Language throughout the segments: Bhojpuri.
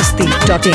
masti.in.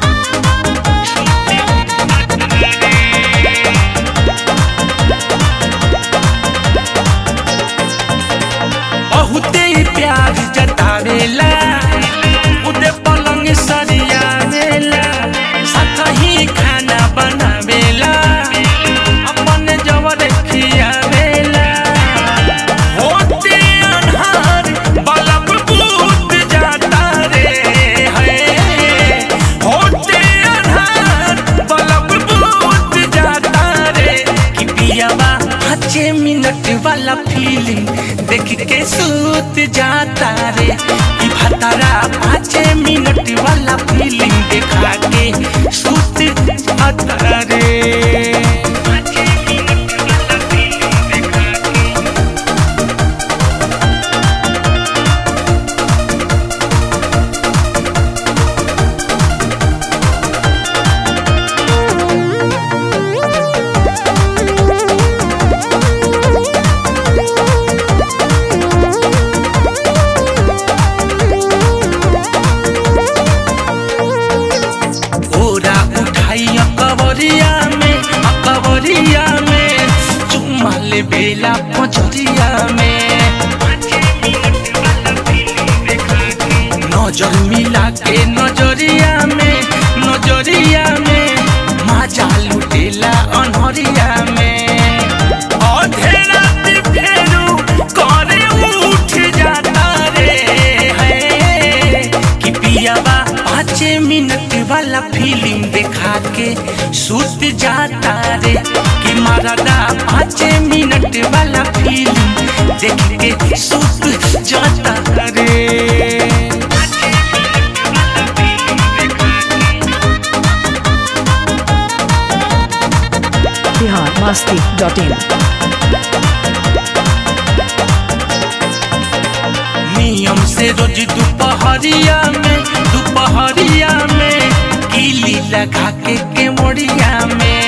बहुते ही प्यार जतावेला उदे पलंग सरियावेला साथ ही खाना बनावेला अपन जवर खियावेला होते अन्हार बलब बूत जाता रे है होते अन्हार बलब बूत जाता रे कि पियावा पाँचे मिनट वाला फीलिंग देख के सूत जाता रे कि भतारा पाँचे मिनट वाला फीलिंग देखा के सूत जाता रे पाँचे मिनट वाला feeling देखा के ओरा उठाई अकबरिया में अकबरिया में चुम्मा ले बेला पचरिया में नजर मिला के नजरिया में नजरिया में मजा लुटेला अनहरिया में आधे रात फेरू करे उठ जाता रे है कि पियावा पाँच मिनट वाला फिल्म देखा के सुत जाता रे कि मरदा पाँच मिनट वाला फिल्म देख के सुत जाता रे Bihar masti.in. नियम से रोज दोपहरिया में दोपहरिया में कीली लगा के केवड़िया में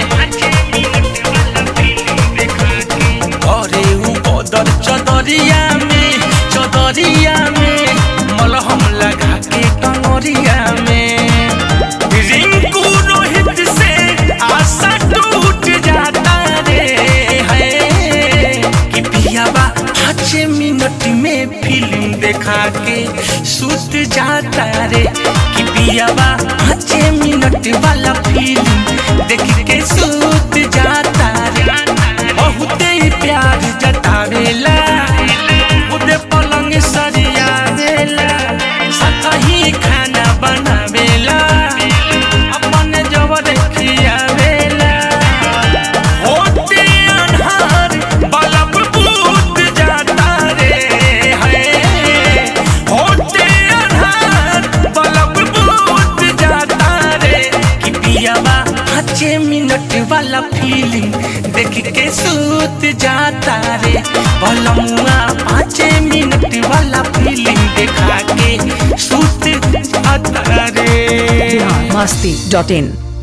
अरे उ बदर चदरिया में चदरिया में मलहम लगा के कंगरिया में रिंकू रोहित से आशा टूट जाता रे है कि पियावा पाँच मिनट में फिल्म देखा के सुत जाता रे कि पियावा पाँच मिनट वाला फिल्म देख के सुत जाता रे बहुते ही प्यार जतावेला उदे पलंग सरियावेला साथ ही खाना बनावेला अपन जवर खियावेला होते अन्हार बलब बूत जाता रे है होते अन्हार बलब बूत जाता रे कि पियावा पाँचे मिनट वाला फीलिंग देख के सूत जाता रे बलमुआ पाँचे मिनट वाला फीलिंग देखा के सूत जाता रे Bihar masti.in.